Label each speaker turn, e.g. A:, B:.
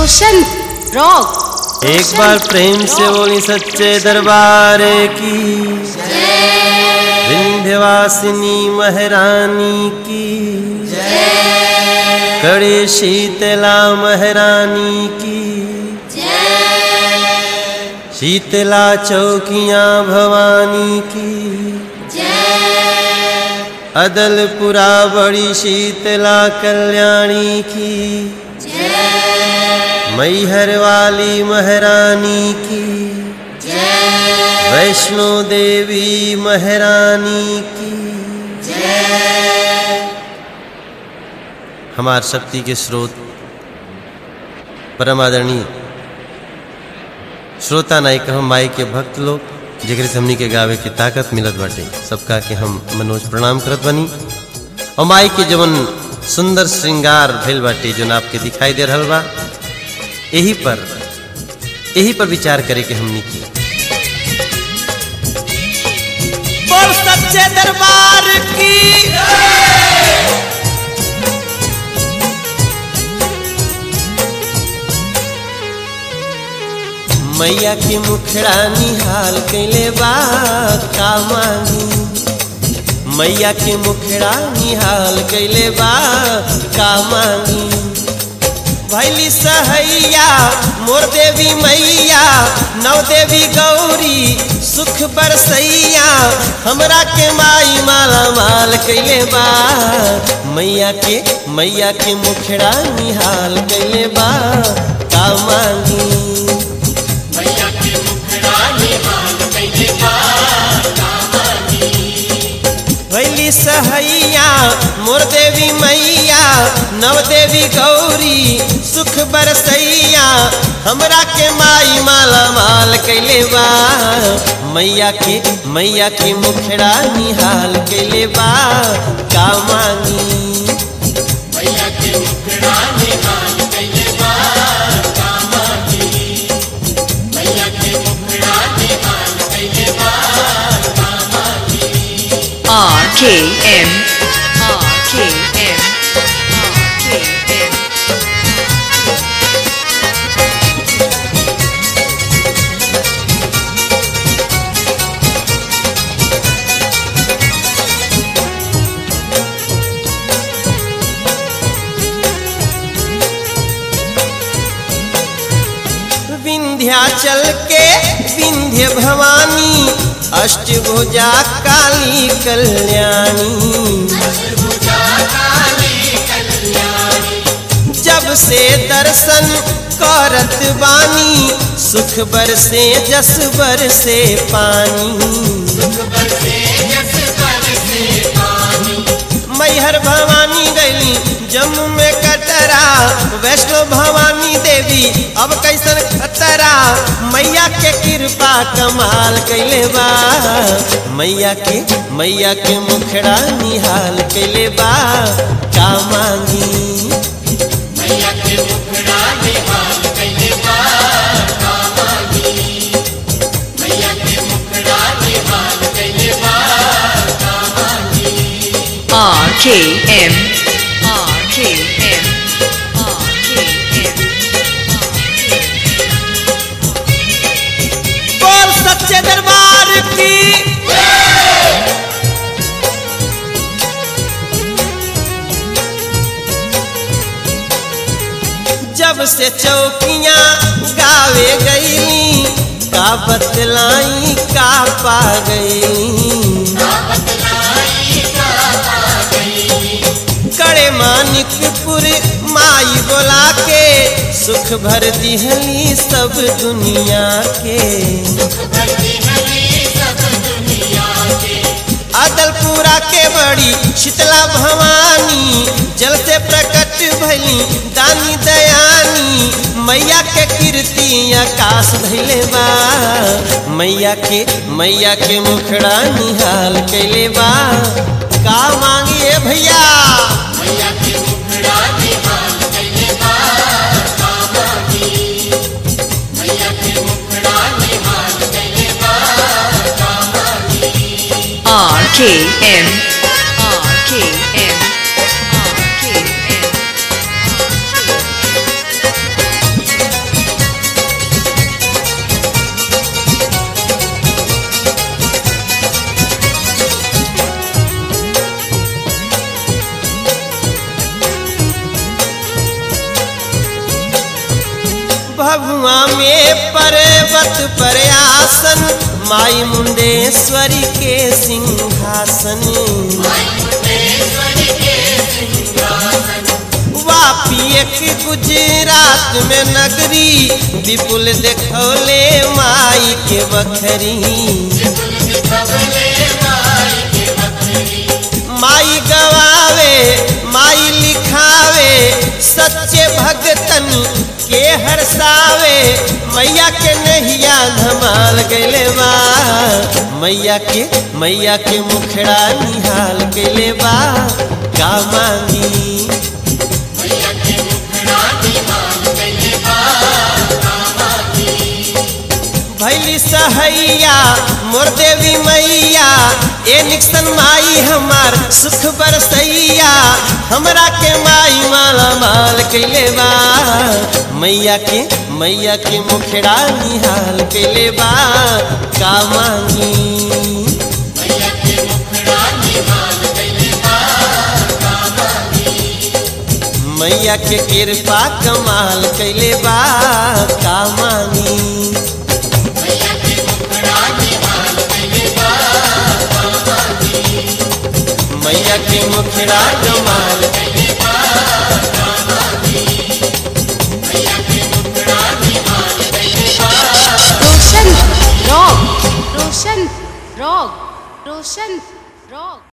A: रोशन rock
B: एक बार प्रेम से बोली सच्चे दरबार की विंध्यवासिनी महारानी की कड़े शीतला महारानी की शीतला चौकियां भवानी की अदलपुरा बड़ी शीतला कल्याणी की मैहर वाली महारानी की वैष्णो देवी महारानी की हमार शक्ति के स्रोत परम आदरणीय श्रोता नाई कहम माई के भक्त लोग जेकरे से हमनी के गावे के ताकत मिलत बाटे सबका के हम मनोज प्रणाम करत बनी और माई के जवन सुंदर श्रृंगार भइल बाटे जोन आपके दिखाई दे रहल बा यही पर यही पर विचार करे के हमनी की बोल सच्चे दरबार की मैया के मुखड़ा निहाल कैले बा का मांगी मैया के मुखड़ा निहाल कैले बा का मांगी भैली सहैया मोर देवी मैया नौ देवी गौरी सुख बरसैया हमरा के माई माला माल कैले बा मैया के मैया के मुखड़ा निहाल कैले बा का मांगी भैली सहैया मोर देवी मैया नव देवी गौरी सुख बरसैया हमरा के माई माला माल कैले बा मैया के मैया के मुखड़ा निहाल कैले बा का मांगी
A: RKM RKM RKM
B: विंध्याचल के विंध्य भवानी अष्टभुजा काली कल्याणी जब से दर्शन करत बानी सुख बरसे जस बरसे पानी मैहर भवानी गैली जम्मू में कटरा वैष्णो भवानी देवी अब कैसन खतरा मैया के कृपा कमाल कैले बा मैया के मैया के मुखड़ा निहाल कैले बा का मांगी
A: RKM RKM RKM
B: बोल सच्चे दरबार की जब से चौकियां गावे गई का बतलाई का पा गई कड़े मानिकपुर माई बोला के सुख भर दिहली सब दुनिया के अदलपुरा के बड़ी शीतला भवानी जल से प्रकट भैली दानी दयानी मैया के कीर्ति आकाश धैले बा मैया के मैया के मुखड़ा निहाल कैले बा का मांगिए भैया
A: RKM RKM RKM
B: भभुआ में पर्वत पर आसन माई मुंडेश्वरी के सिंहासन वापी एक गुजरात में नगरी विपुल देखौले माई के बखरी माई गवावे माई लिखावे सच्चे भगतन के हरसावे मैया के नहिया धमाल गैले बा मैया के मैया के मुखड़ा निहाल गैले बा का मांगी भैली सहैया मोर देवी मैया ए निक्सन माई हमार सुख बरसैया हमरा के माई माला माल कैले बा मैया के मैया के मुखड़ा निहाल कैले बा का मांगी मैया के कृपा कमाल कैले बा का मांगी मैया के मुखड़ा कमाल
C: Roshan rock Roshan rock Roshan rock